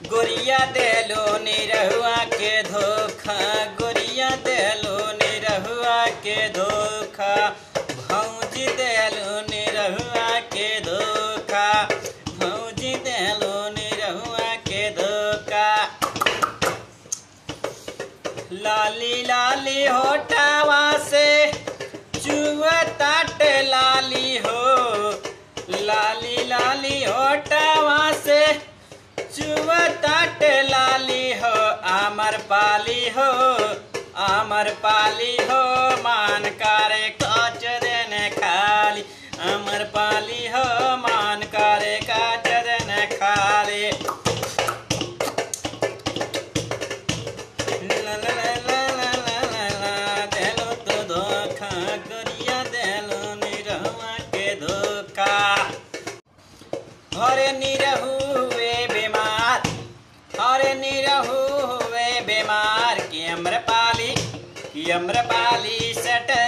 गोरिया देलो निरहुआ के धोखा गोरिया देलो निरहुआ के धोखा भौजी देलो निरहुआ के धोखा भौजी देलो निरहुआ के धोखा लाली लाली होटावा से चुअताट लाली हो लाली लाली होटावा से चुअताट लाली हो आमर पाली हो आमर पाली हो मान करे काच देने खाली अमर पाली हो मान करे काच देने खाली ला ला ला ला ला ला ला ला, देलो तो धोखा गोरिया देलो निरहुआ के धोखा हरे निरहु हुए बीमार हरे निरहु हुए बीमार कि अम्रपाली कि अम्रपाली सट